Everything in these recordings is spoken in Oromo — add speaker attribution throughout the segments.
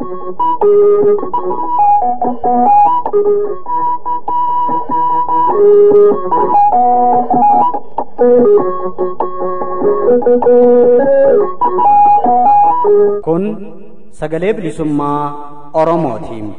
Speaker 1: Kun sagalee bilisummaa Oromootiin.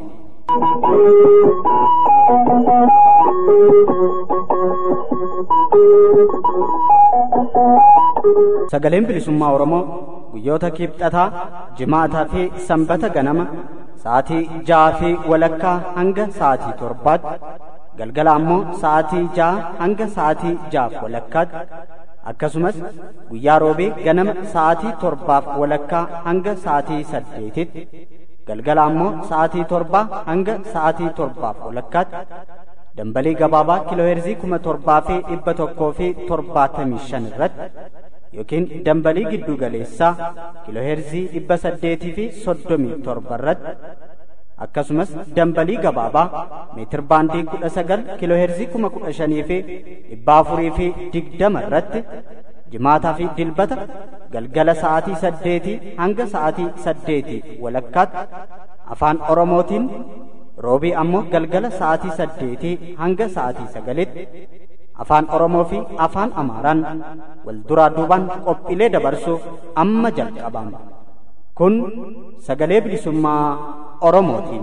Speaker 1: Sagaleen bilisummaa Oromoo guyyoota kibxataa, jimaataa fi sanbata ganama sa'aatii ja'aa fi walakkaa hanga sa'aatii torbaatti galgala ammoo sa'aatii ja'a hanga sa'aatii ja'aaf walakkaatti akkasumas guyyaa roobee ganama sa'aatii torbaaf walakkaa hanga sa'aatii saddeetitti galgala ammoo sa'aatii torbaa hanga sa'aatii torbaaf walakkaatti dambalii gabaabaa kiilooheerzii kuma torbaa fi dhibba tokkoo fi torbaatamii shan irratti yookiin dambalii giddu galeessaa kiilooheerzii dhibba saddeetii fi soddomii torba irratti akkasumas dambalii gabaabaa meetir baandii kudha sagal kiilooheerzii kuma kudha shanii fi dhibba afurii fi digdama irratti jimaataa fi dilbata galgala sa'aatii saddeetii hanga sa'aatii saddeetii walakkaatti afaan oromootiin roobii ammoo galgala sa'aatii saddeetii hanga sa'aatii sagalitti afaan oromoo fi afaan amaaraan wal duraa duubaan qophiilee dabarsuuf amma jalqabama kun sagalee bilisummaa oromootiin.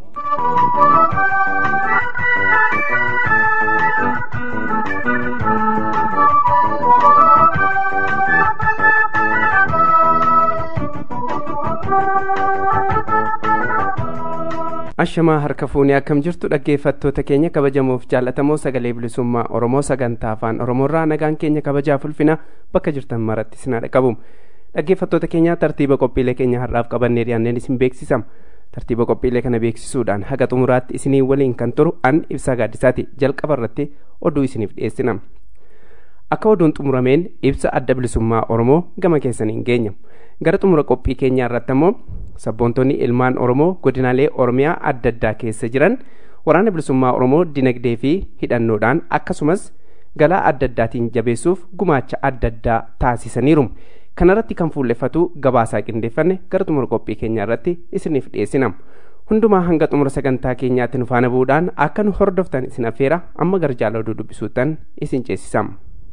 Speaker 2: ashamaa harka fuunee akkam jirtu dhaggeeffattoota keenya kabajamoof jaallatamoo sagalee bilisummaa oromoo sagantaa afaan oromoorraa nagaan keenya kabajaaf ulfina bakka jirtan maratti isin dhaqqabu dhaggeeffattoota keenya tartiiba qophiilee keenya har'aaf qabannee dhiyaanneen isin beeksisama tartiiba qophiilee kana beeksisuudhaan haga xumuraatti isinii waliin kan turu an ibsaa gaaddisaati jalqaba irratti oduu isiniif dhiyeessina akka oduun xumurameen ibsa adda bilisummaa oromoo gama keessaniin geenya gara xumura qophii keenyaa irratti ammoo sabboontonni ilmaan oromoo godinaalee oromiyaa adda addaa keessa jiran waraana bilisummaa oromoo dinagdee fi hidhannoodhaan akkasumas galaa adda addaatiin jabeessuuf gumaacha adda addaa taasisaniiru kanarratti kan fuulleffatu gabaasaa qindeeffanne gara xumura qophii keenyaa irratti isiniif dhiyeessina hundumaa hanga xumura sagantaa keenyaatti nu faana bu'uudhaan akka nu hordoftan isin affeera amma gara jaala oduu dubbisuuttan isin ceesisama.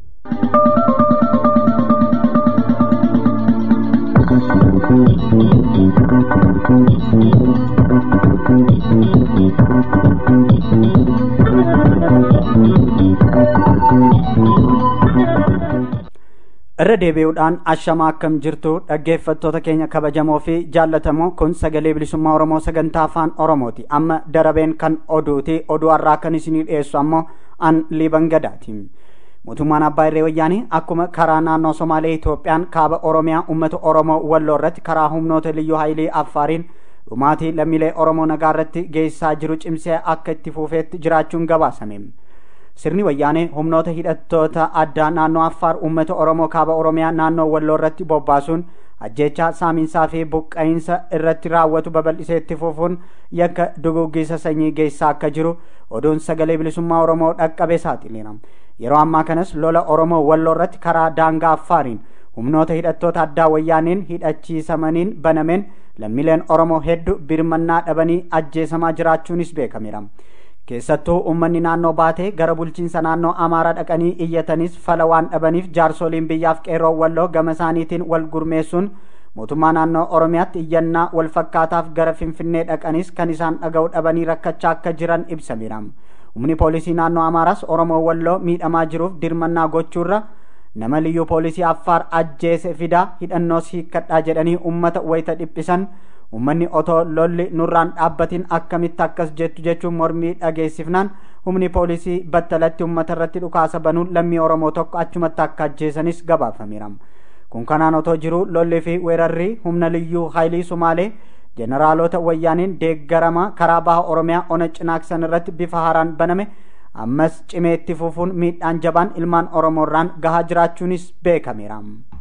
Speaker 1: irra deebi'uudhaan ashamaa akkam jirtu dhaggeeffattoota keenya kabajamoo fi jaallatamoo kun sagalee bilisummaa oromoo sagantaa afaan oromooti amma darabeen kan oduuti oduu har'aa kan isinii dhiyeessu ammoo an liiban gadaati mootummaan abbaa irree wayyaanii akkuma karaa naannoo somaalee itoophiyaan kaaba oromiyaa ummata oromoo walloo irratti karaa humnoota liyyuu haayilii affaariin dhumaatii lammiilee oromoo nagaa irratti geessisaa jiru cimsee akka itti fuufeetti jiraachuun gabaasame sirni wayyaanee humnoota hidhattoota addaa naannoo affaar ummata oromoo kaaba oromiyaa naannoo walloo irratti bobbaasuun ajjeechaa saamiinsaa fi buqqa'iinsa irratti raawwatu babal'isee itti fufuun yakka duguggisa sanyii geessaa akka jiru oduun sagalee bilisummaa oromoo dhaqqabe saaxileera yeroo ammaa kanas lola oromoo walloo irratti karaa daangaa affaariin humnoota hidhattoota addaa wayyaaniin hidhachiisamaniin banameen lammiileen oromoo hedduu birmannaa dhabanii ajjeesamaa jiraachuunis beekameera keessattuu ummanni naannoo baatee gara bulchiinsa naannoo amaaraa dhaqanii iyyatanis fala waan dhabaniif jaarsoliin biyyaaf qeerroon walloo gama isaaniitiin wal gurmeessuun mootummaa naannoo oromiyaatti iyyannaa wal fakkaataaf gara finfinnee dhaqanis kan isaan dhaga'u dhabanii rakkachaa akka jiran ibsameera humni poolisii naannoo amaaraas oromoo walloo miidhamaa jiruuf dirmannaa gochuurra nama liyyuu poolisii affaar ajjeese fidaa hidhannoos hiikkadhaa jedhanii ummata wayita dhiphisan ummanni otoo lolli nurraan dhaabbatiin akkamitti akkas jettu jechuun mormii dhageessifnaan humni poolisii battalatti ummata irratti dhukaasa banuun lammii oromoo tokko achumatti akka ajjeesanis gabaafameera kun kanaan otoo jiru lolli fi weerarri humna liyyuu haayilii sumaalee jeneraalota wayyaaniin deeggarama karaa baha oromiyaa ona cinaaksan irratti bifa haaraan baname ammas cimee itti fufuun miidhaan jabaan ilmaan oromoorraan gahaa jiraachuunis beekameera.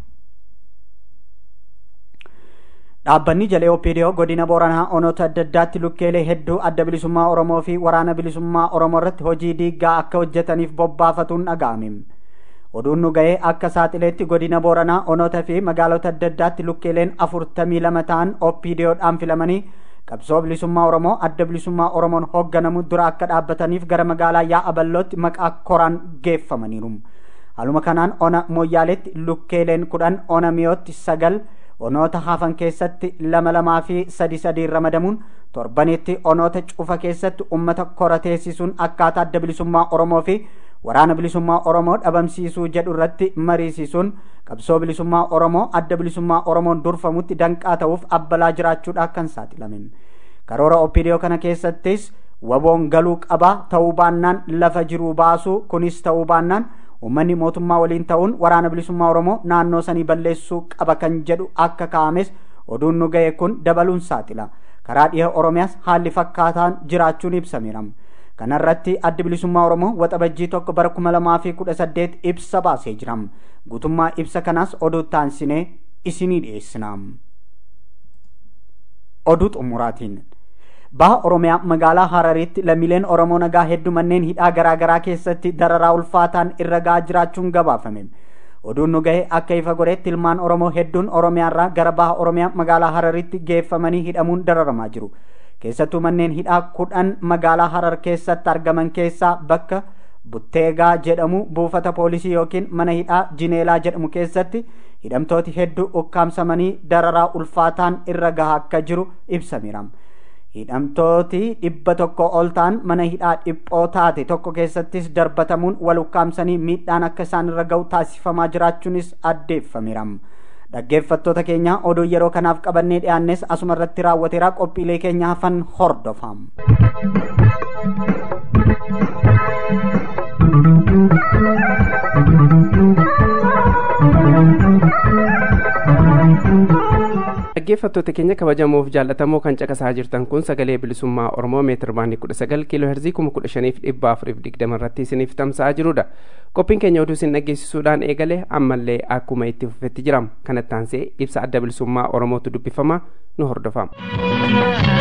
Speaker 1: dhaabbanni jalee opiidiyoo godina booranaa onoota adda addaatti lukkeelee hedduu adda bilisummaa oromoo fi waraana bilisummaa oromoo irratti hojii diiggaa akka hojjetaniif bobbaafatuun dhaga'ame oduun nu ga'ee akka saaxileetti godina booranaa onoota fi magaalota adda addaatti lukkeeleen afurtamii lama ta'an opiidiyoodhaan filamanii qabsoo bilisummaa oromoo adda bilisummaa oromoon hoogganamu dura akka dhaabbataniif gara magaalaa yaa'a ballootti maqaa koraan geeffamaniiru haaluma kanaan ona mooyyaaleetti lukkeeleen kudhan ona miyootti sagal onoota hafan keessatti lama lamaa fi sadi sadiin ramadamuun torbanitti onoota cufa keessatti ummata kora teessisuun akkaataa adda bilisummaa oromoo fi waraana bilisummaa oromoo dhabamsiisuu jedhu irratti mariisisuun qabsoo bilisummaa oromoo adda bilisummaa oromoon durfamutti danqaa ta'uuf abbalaa jiraachuudha kan saaxilamen karoora opidiyoo kana keessattis waboon galuu qaba ta'uu baannaan lafa jiruu baasuu kunis ta'uu baannaan ummanni mootummaa waliin ta'uun waraana bilisummaa oromoo naannoo sanii balleessuu qaba kan jedhu akka kaa'ames oduun nu ga'e kun dabaluun saaxila karaa dhiha oromiyaas haalli fakkaataan jiraachuun ibsameera kanarratti addi bilisummaa oromoo waxabajjii tokko bara kuma lamaa fi kudha saddeet ibsa baasee jira guutummaa ibsa kanaas oduu taansinee isinii dhiyeessina oduu xumuraatiin baha oromiyaa magaalaa hararitti lammiileen oromoo nagaa hedduu manneen hidhaa garaa garaa keessatti dararaa ulfaataan irra ga'aa jiraachuun gabaafame oduun nu gahe akka ifa godhetti ilmaan oromoo hedduun oromiyaarraa gara baha oromiyaa magaalaa hararitti geeffamanii hidhamuun dararamaa jiru keessattuu manneen hidhaa kudhan magaalaa harar keessatti argaman keessaa bakka butteegaa jedhamu buufata poolisii yookiin mana hidhaa jineelaa jedhamu keessatti hidhamtooti hedduu ukkaamsamanii dararaa ulfaataan irra gahaa akka jiru ibsameera. hidhamtooti dhibba tokko ol ta'an mana hidhaa dhiphoo taate tokko keessattis darbatamuun wal ukkaamsanii miidhaan akka isaan irra ga'u taasifamaa jiraachuunis addeeffameera. dhaggeeffattoota keenya oduu yeroo kanaaf qabannee dhiyaannes asuma irratti raawwateera qophiilee keenya hafan hordofaa.
Speaker 2: dhaggeeffattoota keenya kabajamoof jaallatamoo kan caqasaa jirtan kun sagalee bilisummaa oromoo meetir baandii kudha sagal kiiloo herzii kuma kudha shaniif dhibba afuriif digdama irratti isiniif tamsa'aa jirudha qophiin keenya oduu isin dhaggeessisuudhaan eegale ammallee akkuma itti fufetti jiram kanatti aansee ibsa adda bilisummaa oromootu dubbifama nu hordofaa.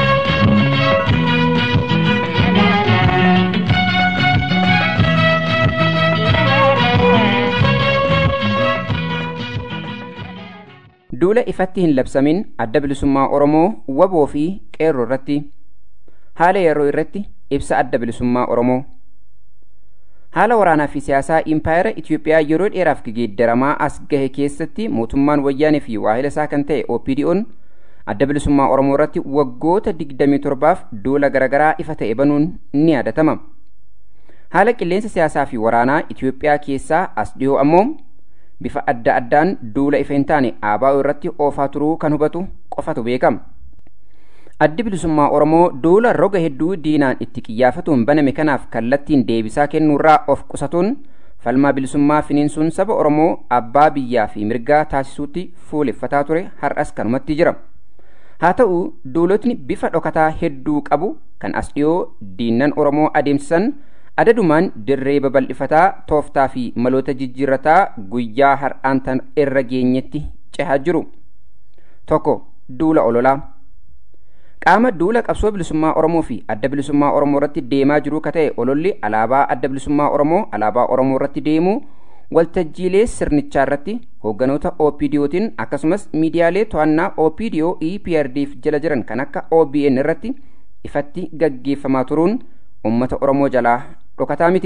Speaker 3: duula ifatti hin labsamin adda bilisummaa oromoo waboo fi qeerroo irratti haala yeroo irratti ibsa adda bilisummaa oromoo haala waraanaa fi siyaasaa impaayera itiyoophiyaa yeroo dheeraaf geeddaramaa as gahe keessatti mootummaan wayyaanee fi waahila isaa kan ta'e opdo'n adda bilisummaa oromoo irratti waggoota digdamii torbaaf duula garaagaraa ifa ta'e banuun ni yaadatama haala qilleensa siyaasaa fi waraanaa itiyoophiyaa keessaa as dhiyoo ammoo bifa adda addaan duula ifa hin taane ABO irratti oofaa turuu kan hubatu qofatu beekama. Addi bilisummaa Oromoo duula roga hedduu diinaan itti qiyyaafatuun baname kanaaf kallattiin deebisaa kennuurraa of qusatuun falmaa bilisummaa finiinsuun saba Oromoo abbaa biyyaa fi mirgaa taasisuutti fuuleffataa ture har'as kanumatti jira. Haa ta'u duulotni bifa dhokataa hedduu qabu kan as dhiyoo diinnan Oromoo adeemsisan adadumaan dirree babal'ifataa tooftaa fi maloota jijjiirrataa guyyaa har'aan tan irra geenyetti cehaa jiru tokko duula ololaa qaama duula qabsoo bilisummaa oromoo fi adda bilisummaa oromoo irratti deemaa jiru ka ta'e ololli alaabaa adda bilisummaa oromoo alaabaa oromoo irratti deemu waltajjiilee sirnichaa irratti hoogganoota opdootiin akkasumas miidiyaalee to'annaa opdo eprdf jala jiran kan akka obn irratti ifatti gaggeeffamaa turuun ummata oromoo jalaa dhokataa miti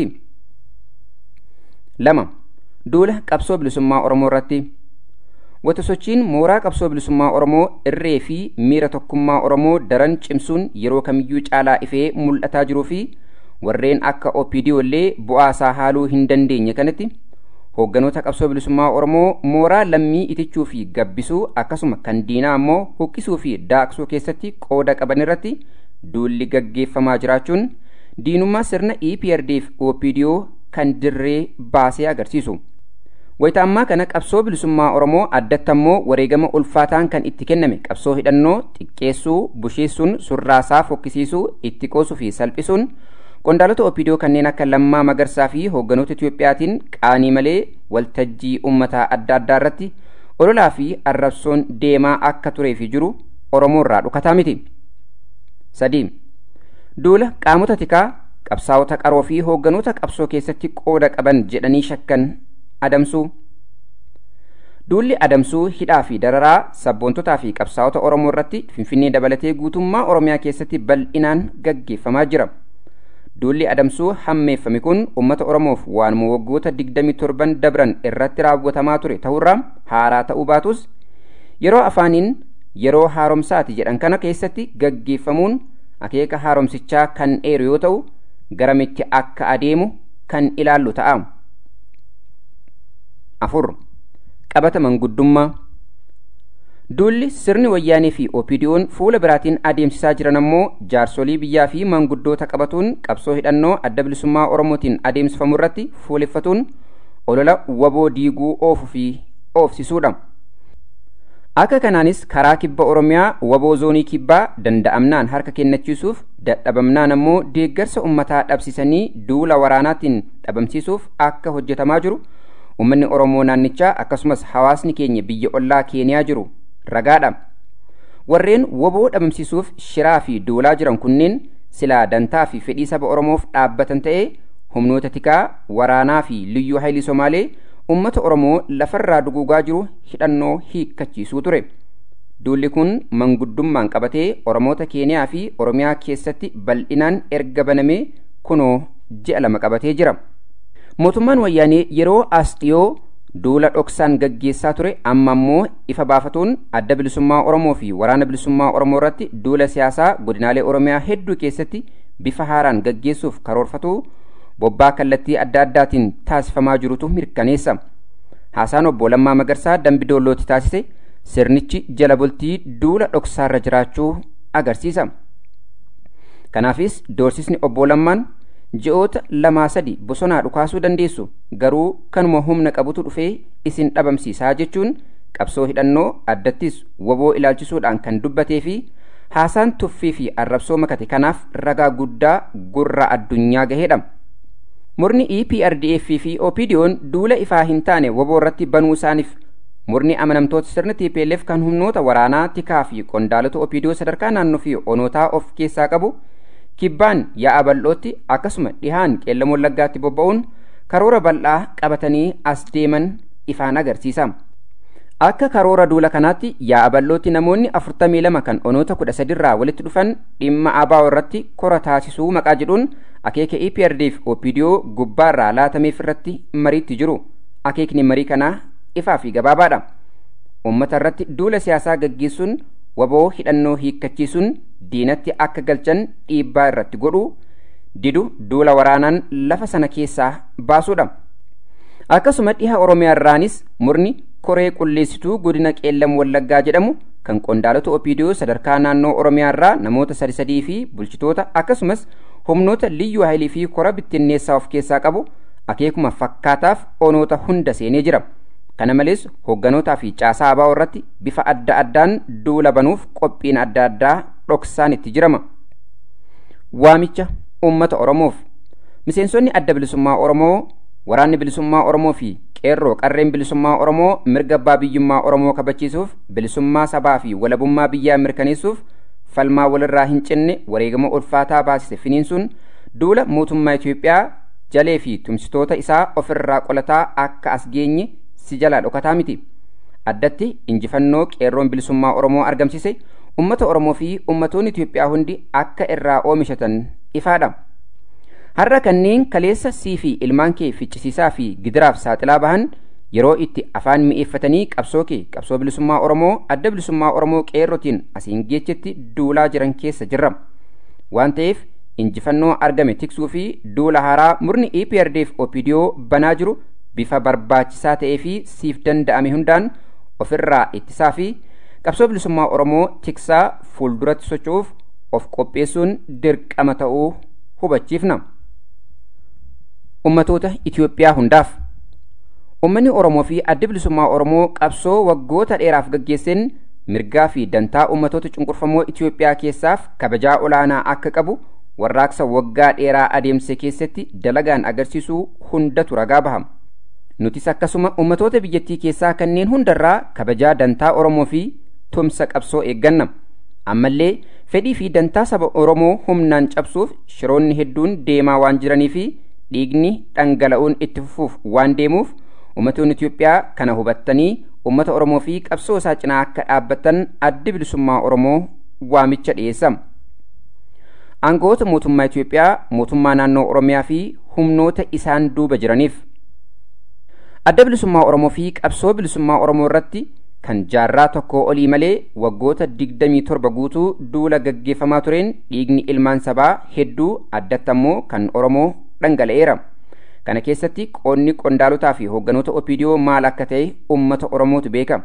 Speaker 3: lama duula qabsoo bilisummaa oromoo irratti wata sochiin mooraa qabsoo bilisummaa oromoo irree fi miira tokkummaa oromoo daran cimsuun yeroo kamiyyuu caalaa ifee mul'ataa jiruu fi warreen akka opdo illee bu'aa isaa haaluu hin dandeenye kanatti hoogganoota qabsoo bilisummaa oromoo mooraa lammii itichuu fi gabbisuu akkasuma kan diinaa ammoo huqqisuu fi daaqsuu keessatti qooda qaban irratti duulli gaggeeffamaa jiraachuun diinummaa sirna EPRDF OPDO kan dirree baasee agarsiisu. Wayita ammaa kana qabsoo bilisummaa Oromoo addatti ammoo wareegama ulfaataan kan itti kenname qabsoo hidhannoo xiqqeessuu, busheessuun, surraasaa fokkisiisuu, itti qoosuu fi salphisuun qondaalota OPDO kanneen akka Lammaa Magarsaa fi hoogganoota Itiyoophiyaatiin qaanii malee waltajjii uummataa adda addaa irratti ololaa fi arrabsoon deemaa akka turee fi jiru Oromoo irraa dhokataa miti. sadii duula qaamota tikaa qabsaa'ota qaroo fi hoogganoota qabsoo keessatti qooda qaban jedhanii shakkan adamsuu duulli adamsuu hidhaa fi dararaa sabboontotaa fi qabsaa'ota oromoo irratti finfinnee dabalatee guutummaa oromiyaa keessatti bal'inaan gaggeeffamaa jira duulli adamsuu hammeeffame kun ummata oromoof waanuma waggoota 27 dabran irratti raawwatamaa ture ta'urraa haaraa ta'uu baatus yeroo afaaniin yeroo haaromsaati jedhan kana keessatti gaggeeffamuun akeeka haaromsichaa kan dheeru yoo ta'u garamitti akka adeemu kan ilaallu ta'a. afur qabata manguddummaa duulli sirni wayyaanee fi opidiyoon fuula biraatiin adeemsisaa jiran ammoo jaarsolii biyyaa fi manguddoota qabatuun qabsoo hidhannoo adda bilisummaa oromootiin adeemsifamu irratti fuuleffatuun olola waboo diiguu oofuu fi oofsisuudha. akka kanaanis karaa kibba oromiyaa waboo zoonii kibbaa danda'amnaan harka kennachiisuuf dadhabamnaan ammoo deeggarsa ummataa dhabsisanii duula waraanaatiin dhabamsiisuuf akka hojjetamaa jiru ummanni oromoo naannichaa akkasumas hawaasni keenya biyya ollaa keeniyaa jiru ragaadha warreen waboo dhabamsiisuuf shiraa fi duulaa jiran kunneen silaa dantaa fi fedhii saba oromoof dhaabbatan ta'ee humnoota tikaa waraanaa fi liyyuu haayilii somaalee ummata oromoo lafarraa duguugaa jiru hidhannoo hiikkachiisuu ture duulli kun manguddummaan qabatee oromoota keeniyaa fi oromiyaa keessatti bal'inaan erga banamee kunoo ji'a lama qabatee jira mootummaan wayyaanee yeroo as dhiyoo duula dhoksaan gaggeessaa ture amma ammoo ifa baafatuun adda bilisummaa oromoo fi waraana bilisummaa oromoo irratti duula siyaasaa godinaalee oromiyaa hedduu keessatti bifa haaraan gaggeessuuf karoorfatu bobbaa kallattii adda addaatiin taasifamaa jirutu mirkaneessa haasaan obbo Lammaa Magarsaa dambi doollooti taasise sirnichi jala bultii duula dhoksaarra jiraachuu agarsiisa kanaafis doorsisni obbo Lammaan ji'oota lamaa sadi bosonaa dhukaasuu dandeessu garuu kanuma humna qabutu dhufee isin dhabamsiisaa jechuun qabsoo hidhannoo addattis waboo ilaalchisuudhaan kan dubbatee fi haasaan tuffii fi arrabsoo makate kanaaf ragaa guddaa gurra addunyaa gaheedha. murni EPRDF fi OPDO'n duula ifaa hin taane waboo irratti banuu isaaniif murni amanamtoota sirna TPLF kan humnoota waraanaa tikaa fi qondaalota OPDO sadarkaa naannoo fi onootaa of keessaa qabu kibbaan yaa'a bal'ootti akkasuma dhihaan qeellam wallaggaatti bobba'uun karoora bal'aa qabatanii as deeman ifaan agarsiisa. Akka karoora duula kanaatti yaa'a bal'ootti namoonni 42 kan onoota 13 irraa walitti dhufan dhimma ABO irratti kora taasisuu maqaa jedhuun akeeka EPRDF OPDO gubbaarraa laatameef irratti mariitti jiru. Akeekni marii kanaa ifaa fi gabaabaadha. Uummata irratti duula siyaasaa gaggeessuun waboo hidhannoo hiikkachiisuun diinatti akka galchan dhiibbaa irratti godhu didu duula waraanaan lafa sana keessaa baasuudha. Akkasuma dhiha Oromiyaa irraanis murni koree qulleessituu godina qeellam wallaggaa jedhamu kan qondaalota OPDO sadarkaa naannoo Oromiyaa irraa namoota sadi sadii fi bulchitoota akkasumas humnoota liyyuu haayilii fi kora bittinneessaa of keessaa qabu akeekuma fakkaataaf onoota hunda seenee jira. Kana malees hogganootaa fi caasaa ABO irratti bifa adda addaan duula banuuf qophiin adda addaa dhoksaan itti jirama. Waamicha uummata Oromoof miseensonni adda bilisummaa Oromoo waraanni bilisummaa Oromoo fi qeerroo qarreen bilisummaa Oromoo mirga abbaa biyyummaa Oromoo kabachiisuuf bilisummaa sabaa fi walabummaa biyyaa mirkaneessuuf falmaa walirraa hin cinne wareegama ulfaataa baasise finiinsuun duula mootummaa Itoophiyaa jalee fi tumsitoota isaa ofirraa qolataa akka as geenye si jalaa dhokataa miti. Addatti injifannoo qeerroon bilisummaa Oromoo argamsiise ummata Oromoo fi ummatoonni Itoophiyaa hundi akka irraa oomishatan ifaadha. Har'a kanneen kaleessa sii fi ilmaan kee ficcisiisaa fi gidiraaf saaxilaa bahan yeroo itti afaan mi'eeffatanii qabsoo kee qabsoo bilisummaa Oromoo adda bilisummaa Oromoo qeerrotiin asiin geechetti duulaa jiran keessa jirra. Waan ta'eef injifannoo argame tiksuu fi duula haaraa murni EPRDF OPDO banaa jiru bifa barbaachisaa ta'ee fi siif danda'ame hundaan ofirraa ittisaa fi qabsoo bilisummaa Oromoo tiksaa fuulduratti socho'uuf of qopheessuun dirqama ta'uu hubachiifna. Ummatoota Itoophiyaa hundaaf Uummanni Oromoo fi adda bilisummaa Oromoo qabsoo waggoota dheeraaf gaggeesseen mirgaa fi dantaa ummatoota cunqurfamoo Itoophiyaa keessaaf kabajaa olaanaa akka qabu warraaqsa waggaa dheeraa adeemse keessatti dalagaan agarsiisuu hundatu ragaa bahama. Nutis akkasuma ummatoota biyyattii keessaa kanneen hundarraa kabajaa dantaa Oromoo fi tumsa qabsoo eegganna. Ammallee fedhii fi dantaa saba Oromoo humnaan cabsuuf shiroonni hedduun deemaa waan jiranii fi dhiigni dhangala'uun itti fufuuf waan deemuuf ummatoonni Itoophiyaa kana hubattanii ummata oromoo fi qabsoo isaa cinaa akka dhaabbatan addi bilisummaa oromoo waamicha dhiyeessa aangawoota mootummaa itiyoophiyaa mootummaa naannoo oromiyaa fi humnoota isaan duuba jiraniif adda bilisummaa oromoo fi qabsoo bilisummaa oromoo irratti kan jaarraa tokko olii malee waggoota digdamii torba guutuu duula gaggeeffamaa tureen dhiigni ilmaan sabaa hedduu addatti ammoo kan oromoo dhangala'eera kana keessatti qoonni qondaalotaa fi hoogganoota opiidiyoo maal akka ta'e ummata oromootu beeka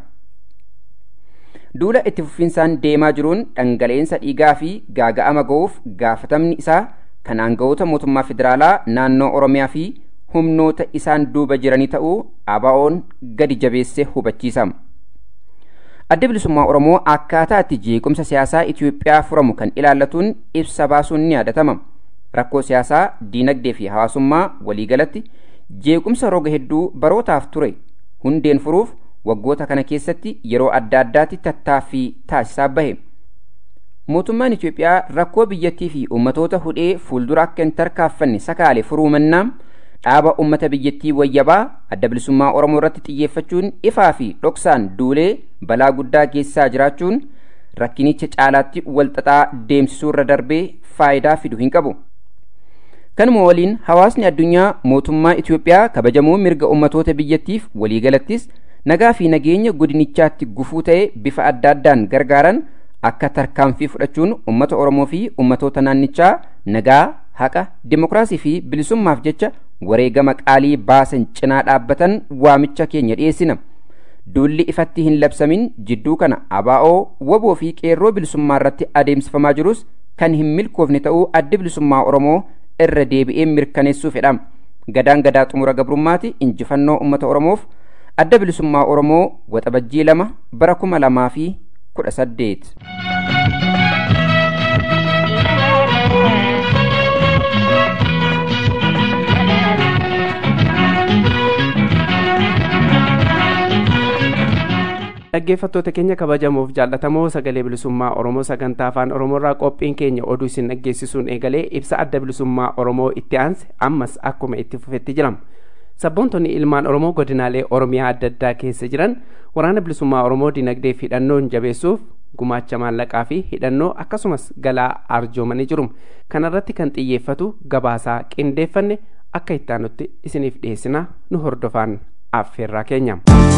Speaker 3: duula itti fufinsaan deemaa jiruun dhangala'insa dhiigaa fi gaaga'ama ga'uuf gaafatamni isaa kan aangawoota mootummaa federaalaa naannoo oromiyaa fi humnoota isaan duuba jiranii ta'uu abaa'oon gadi jabeessee hubachiisa. adda bilisummaa oromoo akkaataa itti jeequmsa siyaasaa itiyoophiyaa furamu kan ilaallatuun ibsa baasuun ni yaadatama rakkoo siyaasaa diinagdee fi hawaasummaa waliigalatti jeequmsa roga hedduu barootaaf ture hundeen furuuf waggoota kana keessatti yeroo adda addaatti tattaaffii taasisaa bahe mootummaan itiyoophiyaa rakkoo biyyattii fi ummatoota hudhee fuuldura akka hin tarkaaffanne sakaale furuu mannaa dhaaba ummata biyyattii wayyabaa adda bilisummaa oromoo irratti xiyyeeffachuun ifaa fi dhoksaan duulee balaa guddaa geessaa jiraachuun rakkinicha caalaatti walxaxaa deemsisuurra darbee faayidaa fidu hin qabu. kanuma waliin hawaasni addunyaa mootummaa Itiyoophiyaa kabajamuu mirga ummatoota biyyattiif waliigalattis nagaa fi nageenya godinichaatti gufuu ta'e bifa adda addaan gargaaran akka tarkaanfii fudhachuun ummata Oromoo fi ummatoota naannichaa nagaa haqa dimokiraasii fi bilisummaaf jecha wareegama qaalii baasan cinaa dhaabbatan waamicha keenya dhiyeessina. Duulli ifatti hin labsamin jidduu kana abaa'oo waboo fi qeerroo bilisummaa irratti adeemsifamaa jirus kan hin milkoofne ta'uu addi bilisummaa Oromoo irra deebi'ee mirkaneessuu fedha. Gadaan gadaa xumura gabrummaati injifannoo uummata Oromoof adda bilisummaa Oromoo waxabajjii lama bara kuma lamaa fi kudha saddeet.
Speaker 2: dhaggeeffattoota keenya kabajamuuf jaallatamoo sagalee bilisummaa oromoo sagantaa afaan oromoorraa qophiin keenya oduu isin dhaggeessisuun eegalee ibsa adda bilisummaa oromoo itti aanse ammas akkuma itti fufetti jirama sabboontonni ilmaan oromoo godinaalee oromiyaa adda addaa keessa jiran waraana bilisummaa oromoo dinagdee fi hidhannoon jabeessuuf gumaacha maallaqaa fi hidhannoo akkasumas galaa arjoomanii jiru kanarratti kan xiyyeeffatu gabaasaa qindeeffanne akka ittaanutti isiniif dhiyeessina nu hordofaan affeerraa keenya.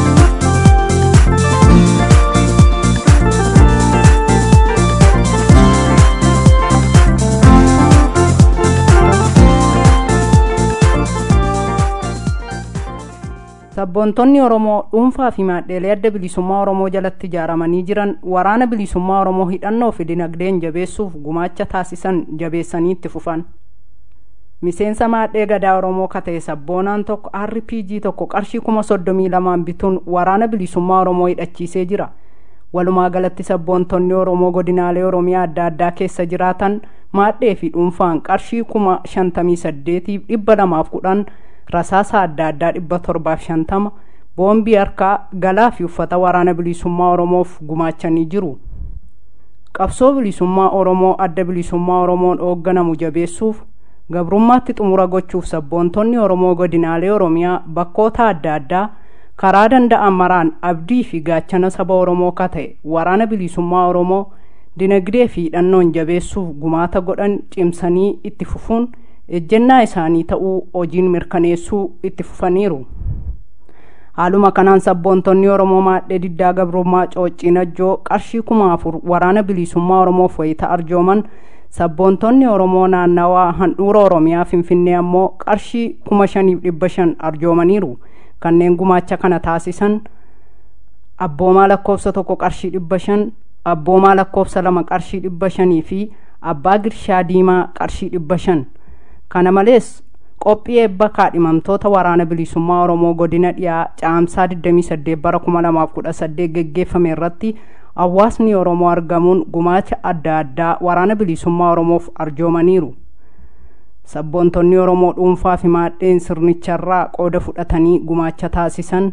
Speaker 4: sabboontonni oromoo dhuunfaa fi maadheelee adda bilisummaa oromoo jalatti ijaaramanii jiran waraana bilisummaa oromoo hidhannoo fi dinagdeen jabeessuuf gumaacha taasisan jabeessanii itti fufan miseensa maadhee gadaa oromoo kata'e sabboonaan tokko rpg tokko qarshii kuma soddomii lamaan bituun waraana bilisummaa oromoo hidhachiisee jira walumaa galatti sabboontonni oromoo godinaalee oromiyaa adda addaa keessa jiraatan maadhee fi dhuunfaan qarshii kuma shantamii saddeetiif dhibba lamaaf kudhan rasaasa adda addaa dhibba torbaaf shantama boombii harkaa galaa fi uffata waraana bilisummaa oromoof gumaachanii jiru qabsoo bilisummaa oromoo adda bilisummaa oromoon hoogganamu jabeessuuf gabrummaatti xumura gochuuf sabboontonni oromoo godinaalee oromiyaa bakkoota adda addaa karaa danda'an maraan abdii fi gaachana saba oromoo ka ta'e waraana bilisummaa oromoo dinagdee fi hidhannoon jabeessuuf gumaata godhan cimsanii itti fufuun ejjennaa isaanii ta'uu hojiin mirkaneessuu itti fufaniiru haaluma kanaan sabboontonni oromoo maadhee diddaa gabrummaa cooccinajjoo qarshii kuma afur waraana bilisummaa oromoof wayita arjooman sabboontonni oromoo naannawaa handhuura oromiyaa finfinnee ammoo qarshii kuma shaniif dhibba shan arjoomaniiru kanneen gumaacha kana taasisan abboomaa lakkoofsa tokko qarshii dhibba shan abboomaa lakkoofsa lama qarshii dhibba shanii fi abbaa girshaa diimaa qarshii dhibba shan kana malees qophii eebba kaadhimamtoota waraana bilisummaa oromoo godina dhiyaa caamsaa 28 bara 2018 geggeeffame irratti hawaasni oromoo argamuun gumaacha adda addaa waraana bilisummaa oromoof arjoomaniiru sabboontonni oromoo dhuunfaa fi maadheen sirnicharraa qooda fudhatanii gumaacha taasisan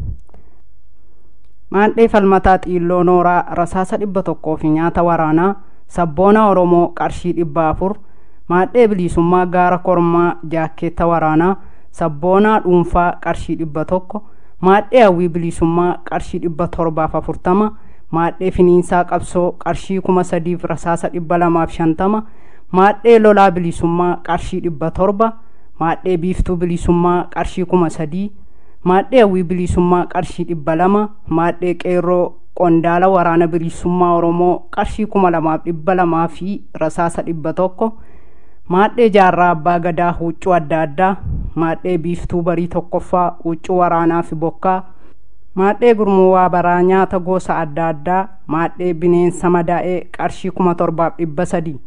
Speaker 4: maadhee falmataa xiilloo nooraa rasaasa dhibba tokkoo fi nyaata waraanaa sabboona oromoo qarshii dhibba afur maadhee bilisummaa gaara kormaa jaakkeetta waraanaa sabboonaa dhuunfaa qarshii dhibba tokko maadhee hawwii bilisummaa qarshii dhibba torbaaf afurtama maadhee finiinsaa qabsoo qarshii kuma sadiif rasaasa dhibba lamaaf shantama maadhee lolaa bilisummaa qarshii dhibba torba maadhee biiftuu bilisummaa qarshii kuma sadii maadhee hawwii bilisummaa qarshii dhibba lama maadhee qeerroo qondaala waraana bilisummaa oromoo qarshii kuma lamaaf dhibba lamaa fi rasaasa dhibba tokko maadhee jaarraa abbaa gadaa huccuu adda addaa maadhee biiftuu barii tokkoffaa huccuu waraanaa fi bokkaa maadhee gurmuwaa baraa nyaata gosa adda addaa maadhee bineensa madaa'ee qarshii kuma torbaaf dhibba sadii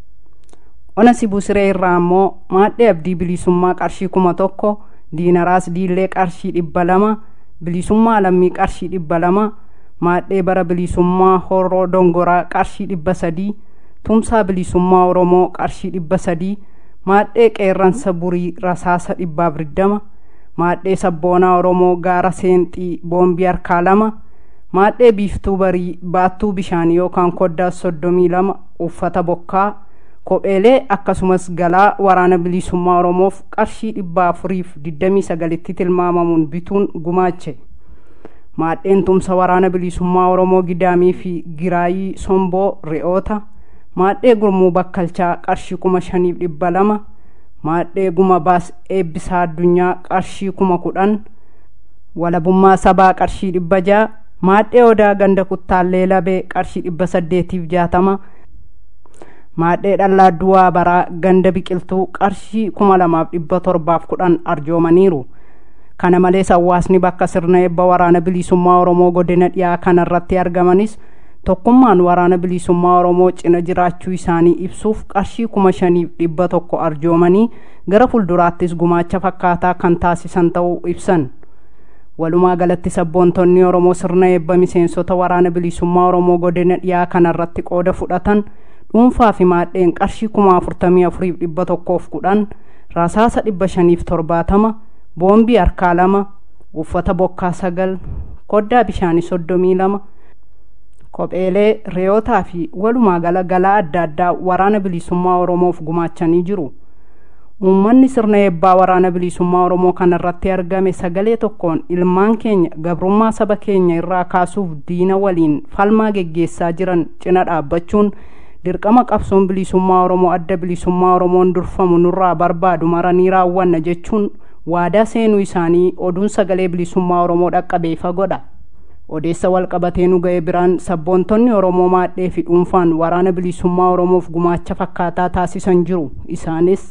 Speaker 4: ona sibusiree irraa ammoo maadhee abdii bilisummaa qarshii kuma tokko diinaraas diillee qarshii dhibba lama bilisummaa lammii qarshii dhibba lama maadhee bara bilisummaa horroo dongoraa qarshii dhibba sadii tumsaa bilisummaa oromoo qarshii dhibba sadii maadhee qeerransa burii rasaasa dhibbaaf digdama maadhee sabboonaa oromoo gaara seenxii boombii harkaa lama maadhee biiftuu barii baattuu bishaanii yookaan koddaa soddomii lama uffata bokkaa kopheelee akkasumas galaa waraana bilisummaa oromoof qarshii dhibba afuriif digdamii sagalitti tilmaamamuun bituun gumaache maadheen tumsa waraana bilisummaa oromoo gidaamii fi giraayii somboo re'oota maadhee gurmuu bakkalchaa qarshii kuma shaniif dhibba lama maadhee guma baas eebbisaa addunyaa qarshii kuma kudhan walabummaa sabaa qarshii dhibba ja'a maadhee odaa ganda kuttaallee labee qarshii dhibba saddeetiif jaatama maadhee dhallaa duwaa baraa ganda biqiltuu qarshii kuma lamaaf dhibba torbaaf kudhan arjoomaniiru kana malees hawaasni bakka sirna eebba waraana bilisummaa oromoo godina dhiyaa kanarratti argamanis tokkummaan waraana bilisummaa oromoo cina jiraachuu isaanii ibsuuf qarshii kuma shaniif dhibba tokko arjoomanii gara fuulduraattis gumaacha fakkaataa kan taasisan ta'uu ibsan walumaa galatti sabboontonni oromoo sirna eebba miseensota waraana bilisummaa oromoo godina dhiyaa kanarratti qooda fudhatan dhuunfaa fi maadheen qarshii kuma afurtamii afuriif dhibba tokkoof kudhan rasaasa dhibba shaniif torbaatama boombii harkaa lama uffata bokkaa sagal koddaa bishaanii soddomii lama kopheelee re'ootaa fi walumaa gala galaa adda addaa waraana bilisummaa oromoof gumaachanii jiru uummanni sirna eebbaa waraana bilisummaa oromoo kanarratti argame sagalee tokkoon ilmaan keenya gabrummaa saba keenya irraa kaasuuf diina waliin falmaa geggeessaa jiran cina dhaabbachuun dirqama qabsoon bilisummaa oromoo adda bilisummaa oromoon durfamu nurraa barbaadu maranii raawwanna jechuun waadaa seenuu isaanii oduun sagalee bilisummaa oromoo dhaqqabeefa godha odeessa walqabatee nu ga'e biraan sabboontonni oromoo maadhee fi dhuunfaan waraana bilisummaa oromoof gumaacha fakkaataa taasisan jiru isaanis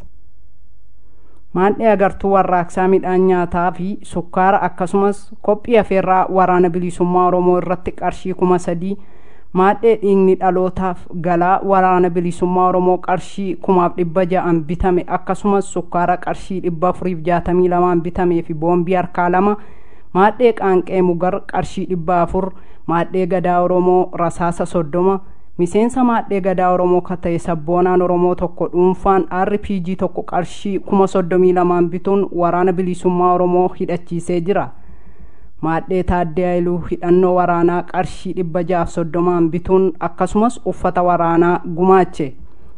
Speaker 4: maadhee agartuu warraaqsaa midhaan nyaataa fi sukkaara akkasumas qophii afeerraa waraana bilisummaa oromoo irratti qarshii kuma sadii maadhee dhiigni dhalootaaf galaa waraana bilisummaa oromoo qarshii kumaaf dhibba ja'an bitame akkasumas sukkaara qarshii dhibba afuriif jaatamii lamaan bitamee fi boombii harkaa lama maadhee qaanqee mugar qarshii dhibba afur maadhee gadaa oromoo rasaasa soddoma miseensa maadhee gadaa oromoo ka ta'e sabboonaan oromoo tokko dhuunfaan rpg tokko qarshii kuma soddomii lamaan bituun waraana bilisummaa oromoo hidhachiisee jira maadhee taaddee ayiluu hidhannoo waraanaa qarshii dhibba jaaf soddomaan bituun akkasumas uffata waraanaa gumaache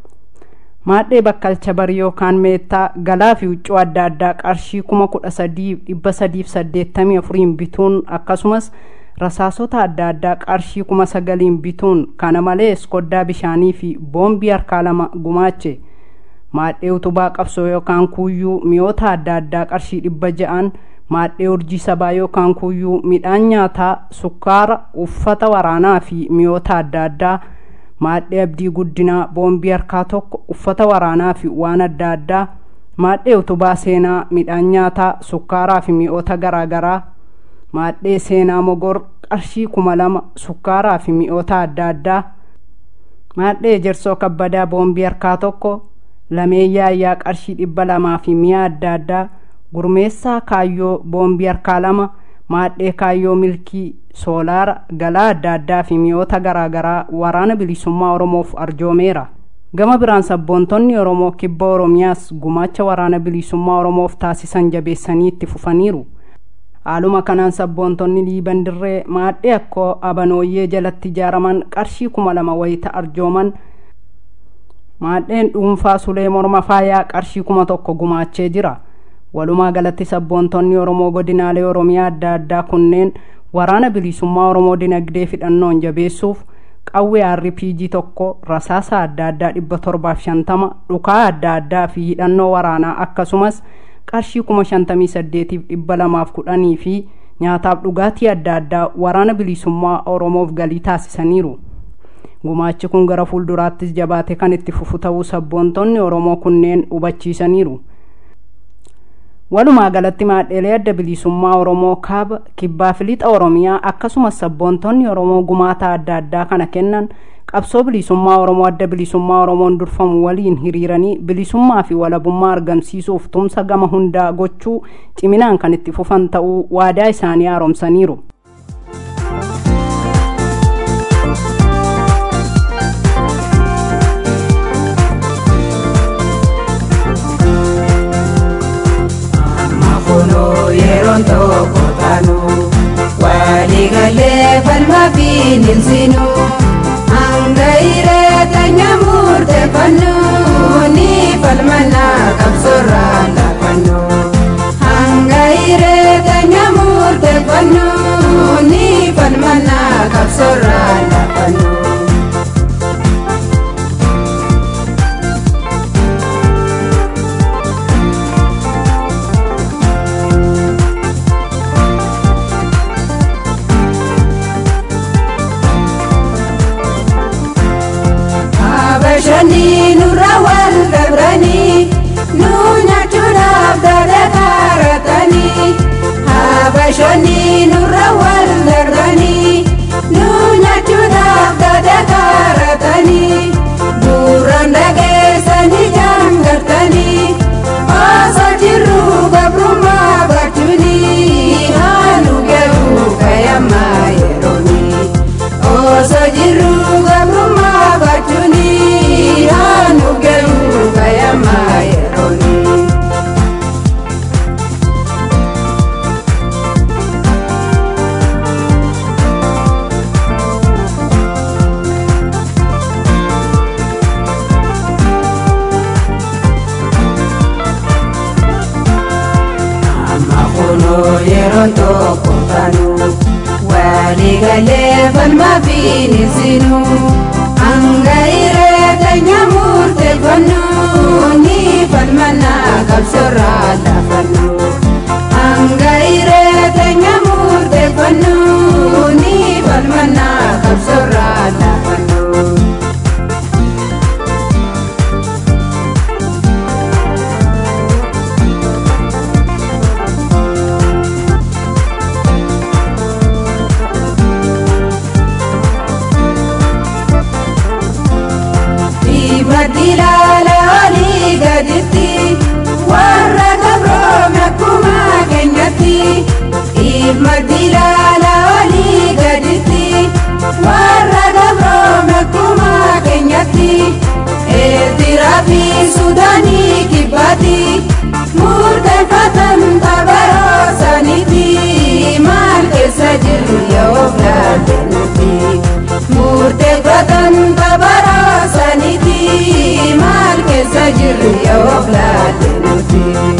Speaker 4: maadhee bakkalcha barii yookaan meettaa galaa fi huccuu adda addaa qarshii kuma kudha sadiif dhibba sadiif saddeettamii afuriin bituun akkasumas rasaasota adda addaa qarshii kuma sagaliin bituun kana malees koddaa bishaanii fi boombii harkaa lama gumaache maadhee utubaa qabsoo yookaan kuuyyuu mi'oota adda addaa qarshii dhibba ja'an maadhee urjii sabaa yookaan kuuyyuu midhaan nyaataa sukkaara uffata waraanaa fi mi'oota adda addaa maadhee abdii guddinaa boombii harkaa tokko uffata waraanaa fi waan adda addaa maadhee utubaa seenaa midhaan nyaataa sukkaaraa fi mi'oota garaagaraa maadhee seenaa mogor qarshii kuma lama sukkaaraa fi mi'oota adda addaa maadhee ejersoo kabbadaa boombii harkaa tokko lameeyyaa ayyaa qarshii dhibba lamaa fi mi'a adda addaa gurmeessaa kaayyoo boombii harkaa lama maadhee kaayyoo milkii soolaara galaa adda addaa fi mi'oota garaagaraa waraana bilisummaa oromoof arjoomeera gama biraan sabboontonni oromoo kibba oromiyaas gumaacha waraana bilisummaa oromoof taasisan jabeessanii itti fufaniiru haaluma kanaan sabboontonni liiban dirree maadhee akkoo abanooyyee jalatti ijaaraman qarshii kuma lama wayita arjooman maadheen dhuunfaa sulee morma faayaa qarshii kuma tokko gumaachee jira walumaa galatti sabboontonni oromoo godinaalee oromiyaa adda addaa kunneen waraana bilisummaa oromoo dinagdee fidhannoon jabeessuuf qawwee rpg tokko rasaasa adda addaa dhibba torbaaf shantama dhukaa adda addaa fi hidhannoo waraanaa akkasumas qarshii kuma shantamii saddeetiif dhibba lamaaf kudhanii fi nyaataaf dhugaatii adda addaa waraana bilisummaa oromoof galii taasisaniiru gumaachi kun gara fuulduraattis jabaate kan itti fufu ta'uu sabboontonni oromoo kunneen hubachiisaniiru walumaa galatti maadheelee adda bilisummaa oromoo kaaba kibbaa fi lixa oromiyaa akkasumas sabboontonni oromoo gumaata adda addaa kana kennan qabsoo bilisummaa oromoo adda bilisummaa oromoon durfamu waliin hiriiranii bilisummaa fi walabummaa argamsiisuuf tumsa gama hundaa gochuu ciminaan kan itti fufan ta'uu waadaa isaanii haaromsaniiru
Speaker 5: yeroon tokko taanu waliigalee falma bineensinu hanga ireetanya murteeffannu ni falmana qabsorra laafannu hanga ireetanya murteeffannu ni falmana qabsorra laafannu. Habashanii nurra wal dabranii nu nyaachuudhaaf dada kaaratanii. Habashanii nurra wal dabranii nu nyaachuudhaaf dada kaaratanii. Bu'uuraan dhageessanii jaangartanii osoo jirru gabrummaa baachuuni haanu garuu kayammaa yerooni. Osoo jirru gabrummaa baachuuni haanu garuu kayammaa yerooni. Amma kunoo yeroon tokko taanu waliigalee falma bineensinu hanga ireetanya murteeffannu ni falmana qabsorra laafannu hanga ireetanya murteeffannu ni falmana qabsorra laafannu. Madilala olii gaditti warra gabroome akkuma keenyatti. Madilala olii gaditti warra gabroome akkuma keenyatti. Eertiraa fi Sudaanii kibbaatti murteeffatan tabaroo saniiti. Maal keessa jirru yoo filate nuti. Murteeffatan tabaroo saniiti. Maal keessa jirru yoo filate nuti.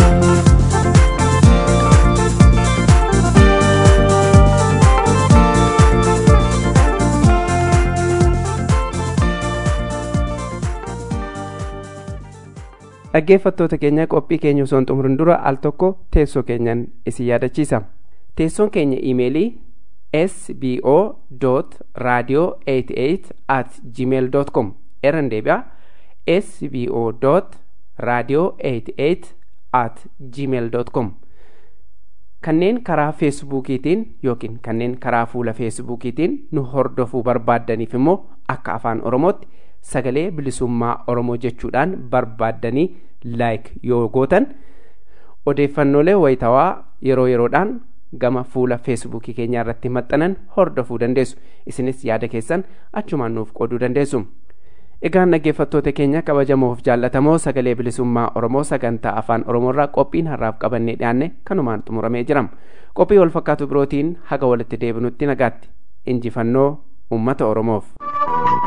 Speaker 2: dhaggeeffattoota keenya qophii keenya osoo hin xumurin dura al tokko teessoo keenyan isin yaadachiisa teessoon keenya iimeelii sbo radio 88 at gmail com irran deebi'a sbo radio 88 at gmail com kanneen karaa feesbuukiitiin yookiin kanneen karaa fuula feesbuukiitiin nu hordofuu barbaaddaniif immoo akka afaan oromootti sagalee bilisummaa oromoo jechuudhaan barbaaddanii laayik yoo gootan odeeffannoolee wayitawaa yeroo yeroodhaan gama fuula feesbuukii keenyaa irratti maxxanan hordofuu dandeessu isinis yaada keessan achumaan nuuf qooduu dandeessu egaan dhaggeeffattoota keenya kabajamoof jaallatamoo sagalee bilisummaa oromoo sagantaa afaan oromoorraa qophiin har'aaf qabannee dhiyaanne kanumaan xumuramee jira qophii wal fakkaatu birootiin haga walitti deebinutti nagaatti injifannoo ummata oromoof